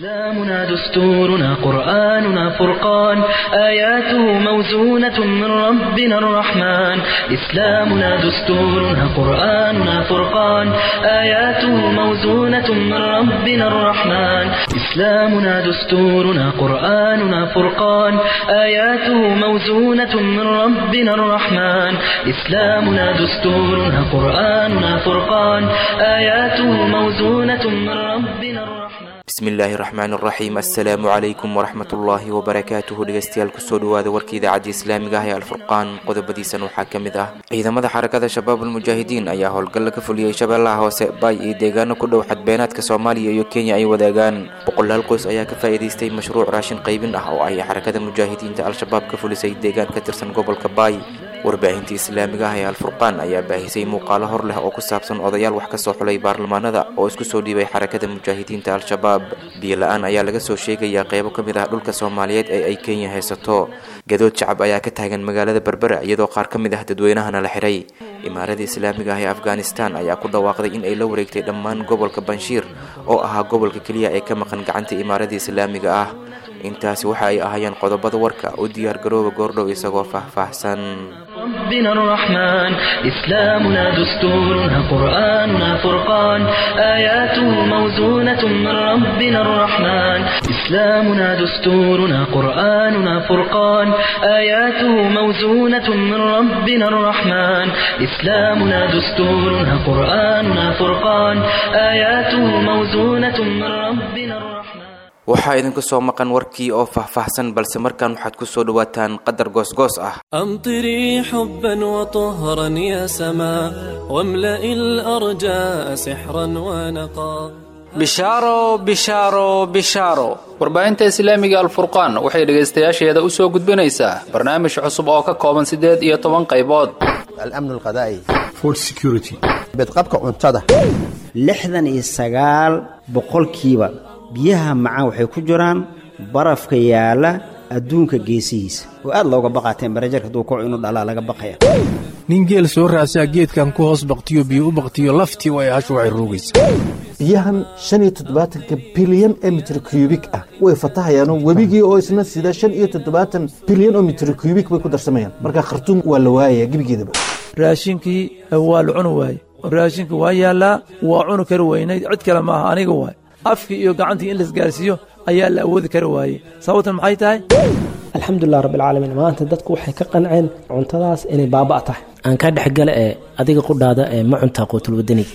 إسلامنا دستورنا قرآننا فرقان آياته موزونة من ربنا الرحمن إسلامنا دستورنا قرآننا فرقان آياته موزونة من ربنا الرحمن إسلامنا دستورنا قرآننا فرقان آياته موزونة من ربنا الرحمن إسلامنا دستورنا قرآننا فرقان آياته موزونة من ربنا الرحمن bismillaahi raxmaan raxiim assalaamu calaykum waraxmatullaahi wabarakaatuhu dhegeystayaal kusoo dhawaada warka idaacadda islaamiga ah ee alfurqaan qodobadiisan waxaa ka mid ah ciidamada xarakada shabaabul mujaahidiin ayaa howlgalla ka fuliyey shabeellaha hoose baay iyo deegaano ku dhow xadbeenaadka soomaaliya iyo kenya ay wadaagaan boqolaal qoys ayaa ka faa'iidaystay mashruuc raashin qaybin ah oo ay xarakada mujaahidiinta al-shabaab ka fulisay deegaan ka tirsan gobolka baay warbaahinta islaamiga ah ee alfurqaan ayaa baahisay muuqaalo hor leh oo ku saabsan odayaal wax kasoo xulay baarlamaanada oo isku soo dhiibay xarakada mujaahidiinta al-shabaab biyo la-aan ayaa laga soo sheegayaa qeybo ka mid ah dhulka soomaaliyeed ee ay kenya haysato gadood shacab ayaa ka taagan magaalada berbera iyadoo qaar ka mid ah dadweynahana la xiray imaarada islaamiga ah ee afghanistan ayaa ku dhawaaqday in ay la wareegtay dhammaan gobolka banshiir oo ahaa gobolka keliya ee ka maqan gacanta imaarada islaamiga ah intaasi waxa ay ahaayeen qodobada warka u diyaar garooba goordhow isagoo faahfaahsan ربنا الرحمن إسلامنا دستورنا قرآننا فرقان آياته موزونة من ربنا الرحمن إسلامنا دستورنا قرآننا فرقان آياته موزونة من ربنا الرحمن إسلامنا دستورنا قرآننا فرقان آياته موزونة من ربنا الرحمن waxaa idinku soo maqan warkii oo faahfaahsan balse markaan waxaad ku soo dhawaataan qadar goosgoos ah أمطري حبا وطهرا يا سماء واملئ الأرجاء سحرا ونقا bishaaro bishaaro bishaaro warbaahinta islaamiga alfurqaan waxay dhegaystayaasheeda u soo gudbinaysaa barnaamij cusub oo ka kooban siddeed iyo toban qaybood الأمن الغذائي food security bedqabka cuntada lixdan iyo sagaal boqolkiiba biyaha macaan waxay ku jiraan barafka yaala adduunka geesihiisa oo aad looga baqaa temberajarka hadduu kaco inuu dhalaa laga baqaya nin geel soo raasaa geedkan ku hoos baktiyo biyo u baktiyo laftii way hashu waxay roogaysaa biyahan shan iyo toddobaatanka bilyan ee mitir kubik ah way fatahayaanoo webigii oo isna sida shan iyo toddobaatan bilyan oo mitir kubik bay ku darsamayaan marka khartuum waa la waayaya gebigeedaba raashinkii waa la cuni waaye raashinkii waa yaallaa waa cuni kari weynayd cid kale maaha aniga waay afkii iyo gacantii in laisgaarsiiyo ayaa la awoodi kari waayey sababtan maxay tahay alxamdulilah rabbilcaalamiin maanta dadku waxay ka qanceen cuntadaas inay baaba' tahay aan ka dhexgala ee adiga qudhaada ee ma cuntaa quutul wadaniga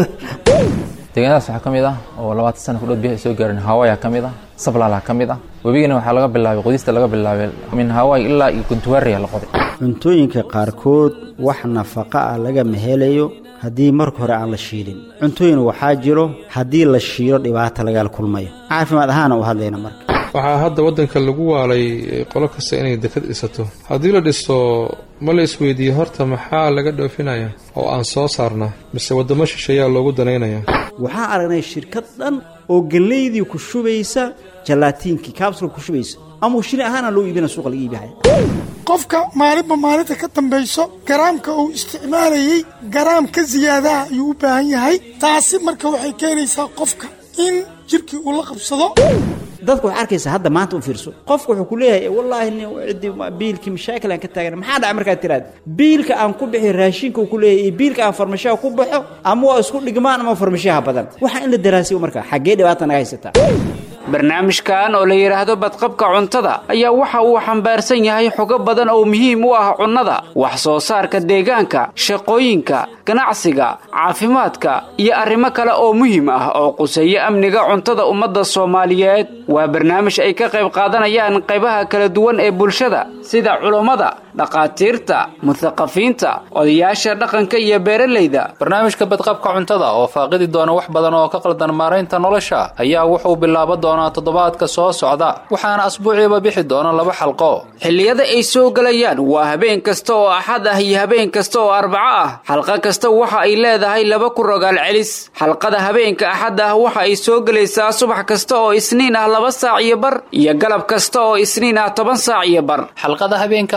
deegaanadaas waxaa ka mid ah oo labaatan sana kudhow biyaha ay soo gaareen hawaya ka mid ah sablaala ka mid ah webigana waxaa laga bilaabay qodista laga bilaabay min hawaay ilaa iyo guntuwaariya la qoday cuntooyinka qaarkood wax nafaqa ah lagama helayo haddii marka hore aan la shiilin cuntooyin waxaa jiro haddii la shiilo dhibaata lagala kulmayo caafimaad ahaana u hadlayna marka waxaa hadda waddanka lagu waalay qolo kasta inay dekad dhisato haddii la dhisto ma la isweydiiye horta maxaa laga dhoofinaya oo aan soo saarnaa mise waddamo shisheeyaa loogu danaynaya waxaan aragnay shirkad dhan oo gellaydii ku shubaysa jalaatiinkii kaabsulka ku shubaysa ama shili ahaana loo iibina suuqa laga iibihaya qofka maalinba maalinta ka dambayso garaamka uu isticmaalayey garaam ka siyaadaha ayuu u baahan yahay taasi marka waxay keenaysaa qofka in jidhkii uu la qabsado dadka waxaa arkaysa hadda maanta u fiirso qofka wuxuu ku leeyahay wallaahi nin ciddi biilkii mashaakil aan ka taagana maxaa dhaca markaad tiraad biilka aan ku bixi raashinka uu ku leeyahay iyo biilka aan farmashaha ku baxo ama waa isku dhigmaan ama farmashaha badan waxaa in la daraasiyo marka xaggee dhibaata naga haysataa barnaamijkan oo la yidhaahdo badqabka cuntada ayaa waxa uu xambaarsan yahay xogo badan oo muhiim u ah cunnada wax soo saarka deegaanka shaqooyinka ganacsiga caafimaadka iyo arrimo kale oo muhiim ah oo quseeya amniga cuntada ummadda soomaaliyeed waa barnaamij ay ka qayb qaadanayaan qaybaha kala duwan ee bulshada sida culummada dhakhaatiirta muthaqafiinta odayaasha dhaqanka iyo beeralayda barnaamijka badqabka cuntada oo faaqidi doona wax badan oo ka qaldan maaraynta nolosha ayaa wuxuu bilaaba doonaa toddobaadka soo socda waxaana asbuuciiba bixi doona laba xalqo xilliyada ay soo gelayaan waa habeen kasta oo axad ah iyo habeen kasta oo arbaco ah xalqa kasta waxa ay leedahay laba ku rogaal celis xalqada habeenka axad ah waxa ay soo gelaysaa subax kasta oo isniin ah laba saac iyo bar iyo galab kasta oo isniin ah toban saac iyo bar xalqada habeenka arbacada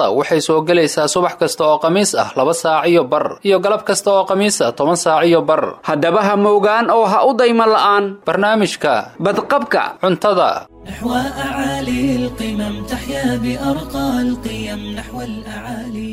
cuntada waxay soo gelaysaa subax kasta oo khamiis ah laba saac iyo bar iyo galab kasta oo khamiis ah toban saac iyo bar haddaba ha moogaan oo ha u dayma la'aan barnaamijka badqabka cuntada نحو أعالي القمم تحيا بأرقى القيم نحو الأعالي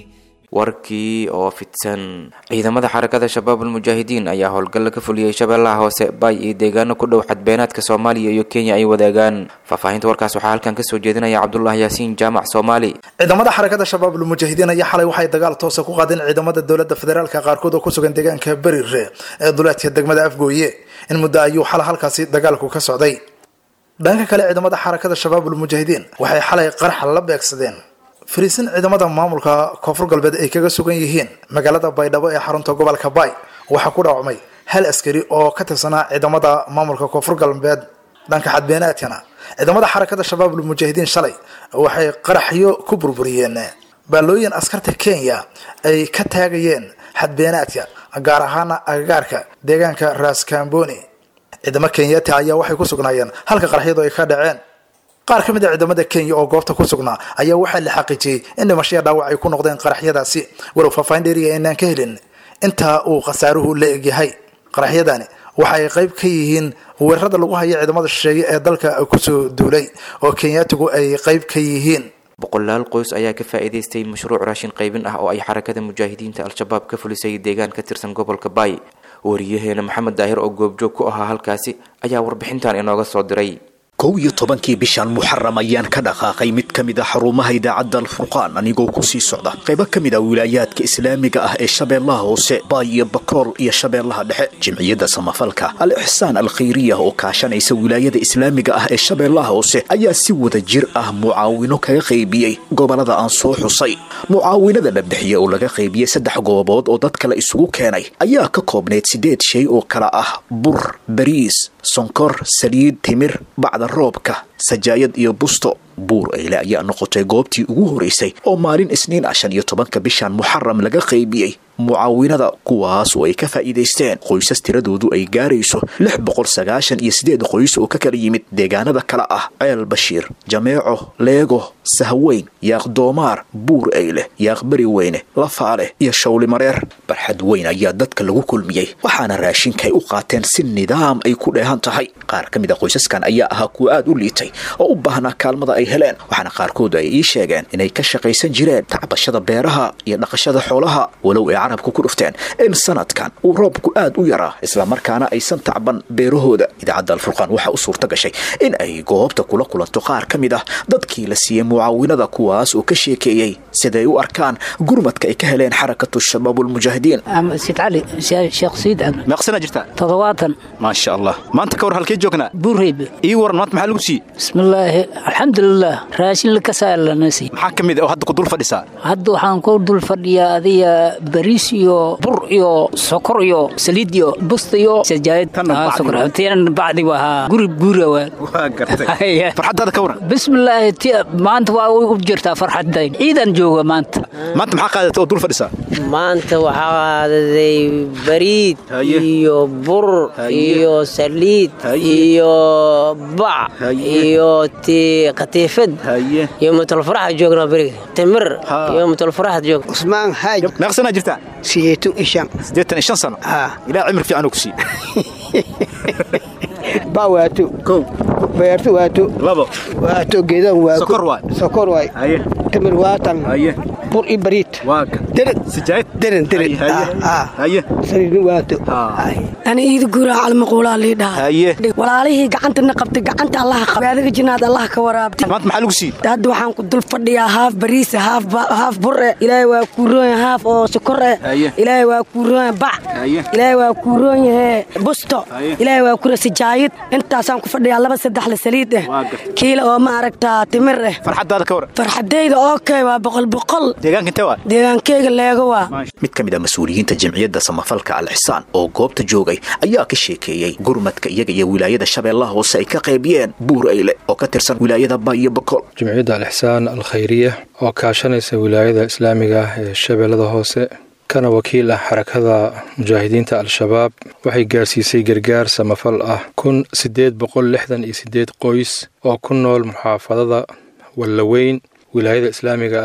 warkii oo fidsan ciidamada xarakada shabaabulmujaahidiin ayaa howlgalla ka fuliyey shabeellaha hoose baay iyo deegaano ku dhow xadbeenaadka soomaaliya iyo kenya ay wadaagaan faahfaahinta warkaas waxaa halkan kasoo jeedinaya cabdullah yaasiin jaamac soomaali ciidamada xarakada shabaabulmujaahidiin ayaa xalay waxay dagaal toosa ku qaadeen ciidamada dowladda federaalka qaarkood oo ku sugan deegaanka berire ee duleedka degmada afgooye in muddo ayuu xala halkaasi dagaalku ka socday dhanka kale ciidamada xarakada shabaabulmujaahidiin waxay xalay qaraxa la beegsadeen fariisin ciidamada maamulka koonfur galbeed ay kaga sugan yihiin magaalada baydhabo ee xarunta gobolka baay waxaa ku dhaawacmay hal askari oo ka tirsanaa ciidamada maamulka koonfur galbeed dhanka xadbeenaadkana ciidamada xarakada shabaabulmujaahidiin shalay waxay qaraxyo ku burburiyeen baalooyin askarta kenya ay ka taagayeen xadbeenaadka gaar ahaana agagaarka deegaanka raskamboni ciidamo kenyati ayaa waxay ku sugnaayeen halka qaraxyadu ay ka dhaceen qaar ka mid a ciidamada kenya oo goobta ku sugnaa ayaa waxaa la xaqiijiyey in dhimashaya dhaawac ay ku noqdeen qaraxyadaasi walow faahfaahin dheeriya aynaan ka helin intaa uu khasaaruhu la egyahay qaraxyadani waxa ay qayb ka yihiin weerarada lagu haya ciidamada shisheeye ee dalka kusoo duulay oo kenyaatigu ay qayb ka yihiin boqolaal qoys ayaa ka faa'iidaystay mashruuc raashin qaybin ah oo ay xarakada mujaahidiinta al-shabaab ka fulisay deegaan ka tirsan gobolka baay wariyaheena maxamed daahir oo goobjoog ku ahaa halkaasi ayaa warbixintan inooga soo diray kow iyo tobankii bishan muxaram ayaan ka dhaqaaqay mid ka mid a xarumaha idaacadda alfurqaan anigoo ku sii socda qaybo ka mid a wilaayaadka islaamiga ah ee shabeellaha hoose baay iyo bakool iyo shabeellaha dhexe jimciyadda samafalka al ixsaan alkhayriya oo kaashanaysa wilaayada islaamiga ah ee shabeellaha hoose ayaa si wada jir ah mucaawino kaga qaybiyey gobolada aan soo xusay mucaawinada la bixiyey oo laga qaybiyey saddex goobood oo dad kale isugu keenay ayaa ka koobnayd siddeed shay oo kala ah bur bariis sonkor saliid timir bacda roobka sajaayad iyo busto buur eyle ayaa noqotay goobtii ugu horeysay oo maalin isniin ah shan iyo tobanka bishan muxaram laga qaybiyey mucaawinada kuwaas oo ay ka faa'iidaysteen qoysas tiradoodu ay gaarayso lix boqol sagaashan iyo siddeed qoys oo ka kala yimid deegaanada kale ah ceel bashiir jameeco leego sahweyn yaaq doomaar buur eyle yaaq beri weyne lafaale iyo shawlimareer barxad weyn ayaa dadka lagu kulmiyey waxaana raashinka ay u qaateen si nidaam ay ku dheehan tahay qaar ka mid a qoysaskan ayaa ahaa kuwa aad u liitay oo u baahnaa kaalmada ay heleen waxaana qaarkood ay ii sheegeen inay ka shaqaysan jireen tacbashada beeraha iyo dhaqashada xoolaha walow ay carabka ku dhufteen in sanadkan uu roobku aad u yaraa islamarkaana aysan tacban beerahooda idaacadda alfurqaan waxaa u suurta gashay in ay goobta kula kulanto qaar ka mid ah dadkii la siiyey mucaawinada kuwaas oo ka sheekeeyey siday u arkaan gurmadka ay ka heleen xarakatu shabaabulmujaahidiin sid cali sheekh siid cabdi meeqsana jirtaa toddobaatan maasha allah maanta ka war halkee joognaa buureyb ii waran maanta maxaa lagu siiyey bismillaahi alxamdulilah raashin lakasalanasi maxaa ka mid ah oo hadda ku dul fadhisaa hadda waxaan ku dul fadhiyaa adiga bariis iyo bur iyo sokor iyo saliid iyo busta iyo sajaayad tan bacdi waa guri guura waa farxaddaada ka waran bismillaahi maanta waa u jirtaa farxadayn ciidan jooga maanta maanta maxaa qaadata oo dul fadhisaa maanta waxaa qaadaday bariid iyo bur iyo saliid iyo bac iyo ti katiifad iyo mutulfaraxa joognaa beriga timir iyo mutulfaraxa joog usmaan haaj meeqsanaa jirtaa sideetan iyo shan sideetan iyo shan sano ilaa cimri fiican uu ku siiye ba waato kow beerto waato labo waato geedan waa sokor waay sokor waay haye timir waatan haye bur iyo bariid waaka deren sijaayad deren deren haye saliidni waato ani iida guuraa calmaquulaa lii dhaha haye walaalihii gacantana qabtay gacanta allaha qab adiga jinaad allah ka waraabtay maanta maxaa lagu siiyey hadda waxaan ku dul fadhiyaa haaf bariisa haaf haaf bure ilaahay waa kuu roon haaf oo sokor eh ilaahay waa kuu roon bac ilaahay waa kuu roon yahe busto ilaahay waa kura sijaayid intaasaan ku fadhiyaa laba saddex la saliid eh kiila oo ma aragtaa timir eh farxaddaada ka waran farxadayda okay waa boqol boqol deegaanka intee waa deegaankeyga leego waa mid ka mid a mas-uuliyiinta jamciyadda samafalka al ixsaan oo goobta joogay ayaa ka sheekeeyey gurmadka iyaga iyo wilaayada shabeellaha hoose ay ka qaybiyeen buur eyle oo ka tirsan wilaayada ba iyo bakool jamciyadda al ixsaan al khayriya oo kaashanaysa wilaayada islaamiga ah ee shabeellada hoose kana wakiil ah xarakada mujaahidiinta al-shabaab waxay gaarsiisay gargaar samafal ah kun siddeed boqol lixdan iyo siddeed qoys oo ku nool muxaafadada wallaweyn wilaayada islaamiga ah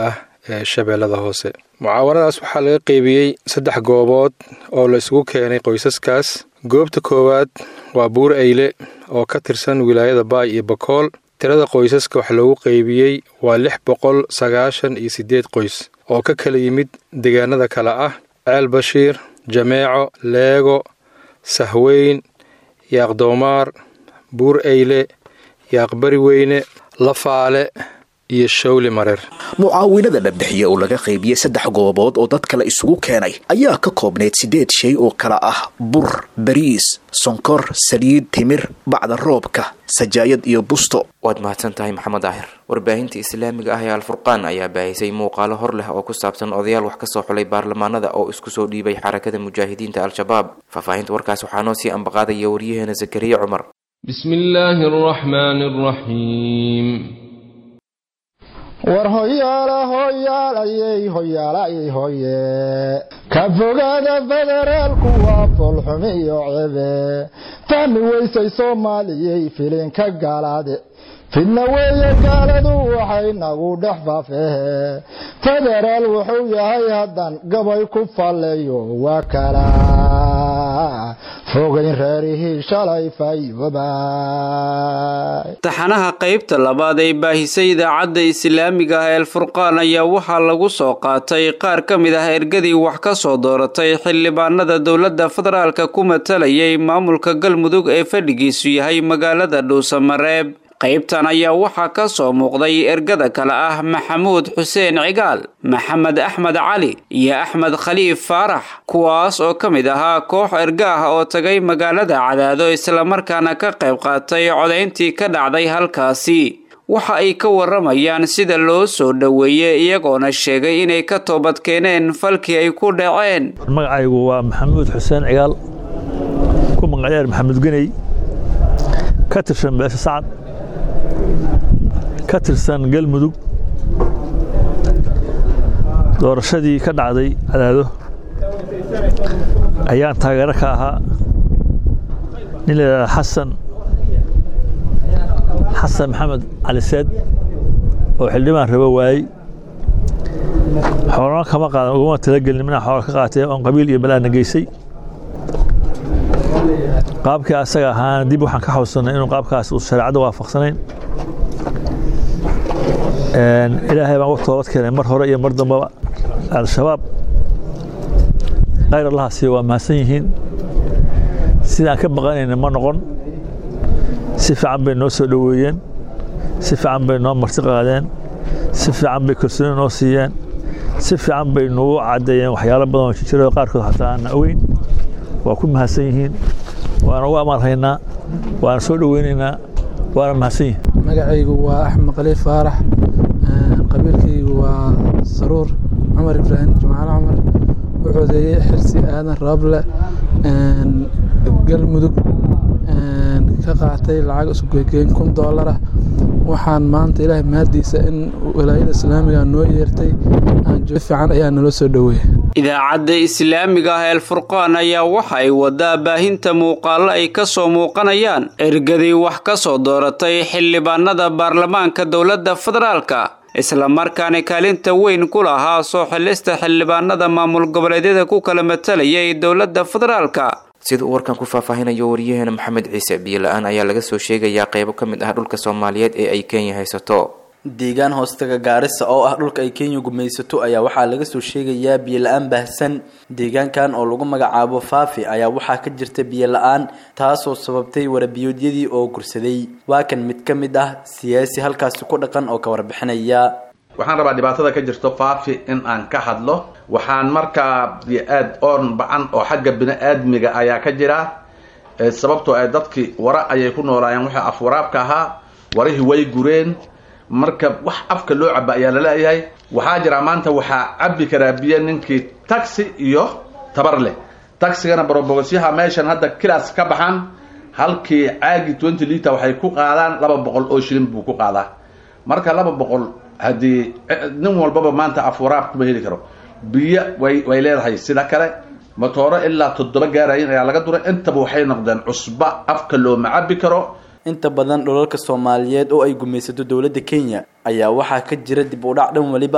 ee shabeellada hoose mucaawanadaas waxaa laga qeybiyey saddex goobood oo la isugu keenay qoysaskaas goobta koowaad waa buur eyle oo ka tirsan wilaayada baay iyo bakool tirada qoysaska wax loogu qeybiyey waa lix boqol sagaashan iyo siddeed qoys oo ka kala yimid deegaanada kale ah ceel bashiir jameeco leego sahweyn yaaqdoomaar buur eyle yaaqbari weyne lafaale iyo shawli mareer mucaawinada la bixiye oo laga qaybiyey saddex goobood oo dad kale isugu keenay ayaa ka koobnayd siddeed shay oo kala ah bur bariis sonkor saliid timir bacda roobka sajaayad iyo busto waad mahadsan tahay maxamed daahir warbaahinta islaamiga ah ee alfurqaan ayaa baahisay muuqaalo hor leh oo ku saabsan odayaal wax ka soo xulay baarlamaanada oo isku soo dhiibay xarakada mujaahidiinta al-shabaab faahfaahinta warkaas waxaa noo sii ambaqaadaya waryaheena zakariya cumar بسم الله الرحمن الرحيم war hoyaala hoyaalayey hoyaalayey hoye ka fogaada federaalku waa foolxumi iyo cebe fahmi weysay soomaaliyey filinka gaalaade fidna weeye gaaladu waxay nagu dhex faafehe federaal wuxuu yahay haddan gabay ku falleeyo waa kala fogayn reerihii shalay fayoobay taxanaha qaybta labaad ee baahisay idaacadda islaamiga ah ee alfurqaan ayaa waxaa lagu soo qaatay qaar ka mid ah ergadii wax ka soo dooratay xildhibaanada dowladda federaalka ku matalayay maamulka galmudug ee fadhigiisu yahay magaalada dhuusamareeb qaybtan ayaa waxaa ka soo muuqday ergada kale ah maxamuud xuseen cigaal maxamed axmed cali iyo axmed khaliif faarax kuwaas oo ka mid ahaa koox erga ah oo tagay magaalada cadaado islamarkaana ka qayb qaatay codayntii ka dhacday halkaasi waxa ay ka waramayaan sida loo soo dhoweeyey iyagoona sheegay inay ka toobad keeneen falkii ay ku dhaceen magacaygu waa maxamuud xuseen cigaal ku magacyaar maxamuud geney ka tirsan beesha sacad ka tirsan galmudug doorashadii ka dhacday cadaado ayaan taageero ka ahaa nin layidhahda xasan xasan maxamed cali seed oo xildhibaan rabo waayey xoolana kama qaadan uguma talagelin minaa xoola ka qaatee oon qabiil iyo balaana geysay qaabkii asaga ahaana dib waxaan ka xawsanay inuu qaabkaas uu shareecadda waafaqsanayn ilaahay baan u toobad keenay mar hore iyo mar dambaba al-shabaab khayr allahaasi waa mahadsan yihiin sidaan ka baqanayna ma noqon si fiican bay noo soo dhoweeyeen si fiican bay noo marti qaadeen si fiican bay kalsooni noo siiyeen si fiican bay nagu caddeeyeen waxyaalo badan oo jijiro qaarkood xataa aanna ogeyn waa ku mahadsan yihiin waana ugu amaanhaynaa waana soo dhoweynaynaa waana mahadsan yihin magacaygu waa axmed khaliif faarax qabiilkaygu waa saruur cumar ibraahim jimcaale cumar wuxuudeeyey xirsi aadan rooble galmudug ka qaatay lacag iskugegeyn kun doolar ah waxaan maanta ilaahay mahadiisa in walaayada islaamiga noo yeertay aanjo fiican ayaa naloo soo dhoweeyey idaacadda islaamiga ah eelfurqaan ayaa waxa ay wadaa baahinta muuqaallo ay ka soo muuqanayaan ergadii wax ka soo dooratay xildhibaanada baarlamaanka dowladda federaalka islamarkaana kaalinta weyn ku lahaa soo xilista xildhibaanada maamul goboleedyada ku kala matalayay dowladda federaalka sida uu warkan ku faahfaahinayo waryaheena maxamed ciise biyo-la-aan ayaa laga soo sheegayaa qeybo ka mid ah dhulka soomaaliyeed ee ay kenya haysato deegaan hoostaga gaarisa oo ah dhulka ay kenya gumaysato ayaa waxaa laga soo sheegayaa biyo-la-aan baahsan deegaankan oo lagu magacaabo faafi ayaa waxaa ka jirta biyo-la-aan taasoo sababtay warabiyoodyadii oo gursaday waa kan mid ka mid ah siyaasi halkaasi ku dhaqan oo ka warbixinaya waxaan rabaa dhibaatada ka jirto faafi in aan ka hadlo waxaan markaa aad oon bacan oo xagga bini-aadmiga ayaa ka jira sababtoo ay dadkii wara ayay ku noolaayeen wixii afwaraabka ahaa warihii way gureen marka wax afka loo caba ayaa laleeyahay waxaa jira maanta waxaa cabi karaa biyo ninkii taxi iyo tabar leh taxigana barobogosyaha meeshan hadda kilaas ka baxan halkii caagi twenty liter waxay ku qaadaan laba boqol oo shilin buu ku qaadaa marka laba boqol haddii nin walbaba maanta afwaraab kuma heli karo biyo way way leedahay sida kale matooro ilaa toddoba gaarayin ayaa laga duray intaba waxay noqdeen cusba afka looma cabi karo inta badan dhulalka soomaaliyeed oo ay gumaysato dowladda kenya ayaa waxaa ka jira dib u dhac dhan weliba ah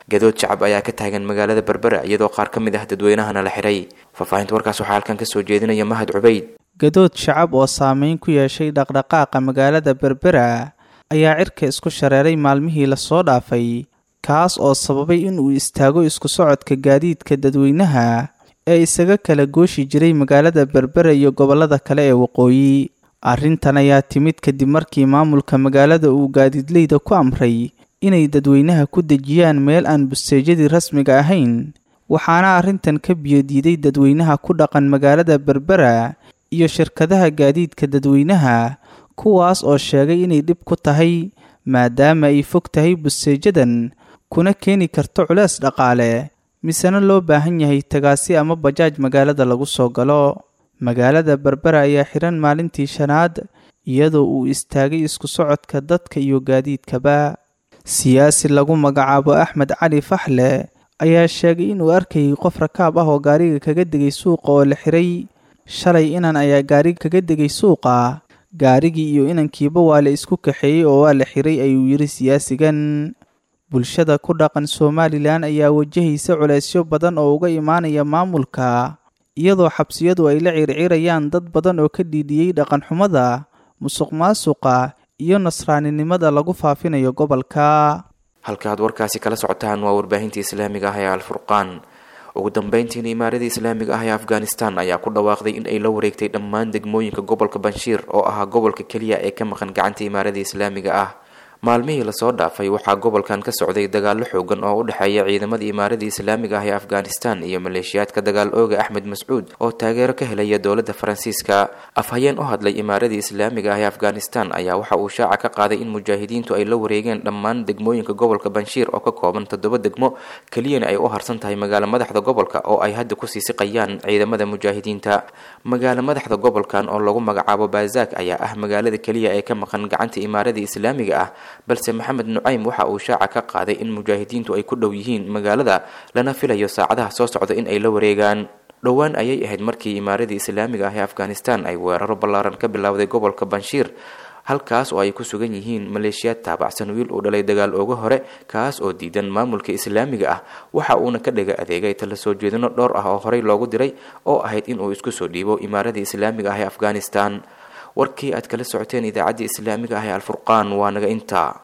gadood shacab ayaa ka taagan magaalada berbera iyadoo qaar ka mid ah dadweynahana la xiray faahfaahinta warkaas waxaa halkan kasoo jeedinaya mahad cubayd gadood shacab oo saameyn ku yeeshay dhaqdhaqaaqa magaalada berbera ayaa cirka isku shareeray maalmihii lasoo dhaafay kaas oo sababay in uu istaago isku socodka gaadiidka dadweynaha ee isaga kala gooshi jiray magaalada berbera iyo gobollada kale ee waqooyi arrintan ayaa timid kadib markii maamulka magaalada uu gaadiidleyda ku amray inay dadweynaha ku dejiyaan meel aan busteejyadii rasmiga ahayn waxaana arrintan ka biyodiiday dadweynaha ku dhaqan magaalada berbera iyo shirkadaha gaadiidka dadweynaha kuwaas oo sheegay inay dhib ku tahay maadaama ay fog tahay busteejadan kuna keeni karto culees dhaqaale misena loo baahan yahay tagaasi ama bajaaj magaalada lagu soo galo magaalada berbera ayaa xihan maalintii shanaad iyadoo uu istaagay isku socodka dadka iyo gaadiidkaba siyaasi lagu magacaabo axmed cali faxle ayaa sheegay inuu arkayay qof rakaab ah oo gaariga kaga degay suuqa oo la xiray shalay inan ayaa gaariga kaga degay suuqa gaarigii iyo inankiiba waa la isku kaxeeyey oo waa la xiray ayuu yidhi siyaasigan bulshada ku dhaqan somalilan ayaa wajahaysa culeysyo badan oo uga imaanaya maamulka iyadoo xabsiyadu ay la circirayaan dad badan oo ka dhiidhiyey dhaqanxumada musuq maasuqa iyo nasraaninimada lagu faafinayo gobolka halka aad warkaasi kala socotaan waa warbaahinta islaamiga ah ee alfurqaan ugu dambeyntiina imaaradii islaamiga ah ee afghanistan ayaa ku dhawaaqday in ay la wareegtay dhammaan degmooyinka gobolka banshiir oo ahaa gobolka keliya ee ka maqan gacanta imaaradii islaamiga ah maalmihii lasoo dhaafay waxaa gobolkan ka socday dagaallo xoogan oo u dhexeeya ciidamada imaaradii islaamiga ah ee afghanistan iyo maleeshiyaadka dagaal ooga axmed mascuud oo taageero ka helaya dowladda faransiiska afhayeen u hadlay imaaradii islaamiga ah ee afghanistan ayaa waxa uu shaaca ka qaaday in mujaahidiintu ay la wareegeen dhammaan degmooyinka gobolka banshiir oo ka kooban toddoba degmo keliyana ay u harsan tahay magaalo madaxda gobolka oo ay hadda kusii siqayaan ciidamada mujaahidiinta magaalo madaxda gobolkan oo lagu magacaabo baazak ayaa ah magaalada keliya ee ka maqan gacanta imaaradii islaamiga ah balse maxamed nucaym waxa uu shaaca ka qaaday in mujaahidiintu ay ku dhow yihiin magaalada lana filayo saacadaha soo socda in ay la wareegaan dhowaan ayay ahayd markii imaaradii islaamiga ah ee afghanistan ay weeraro ballaaran ka bilowday gobolka banshiir halkaas oo ay ku sugan yihiin maleeshiyaad taabacsan wiil uu dhalay dagaal ooga hore kaas oo diidan maamulka islaamiga ah waxa uuna ka dhiga adeegay tala soo jeedino dhowr ah oo horey loogu diray oo ahayd inuu isku soo dhiibo imaaradii islaamiga ah ee afghanistan warkii aad kala socoteen idaacaddii islaamiga ah ee alfurqaan waa naga intaa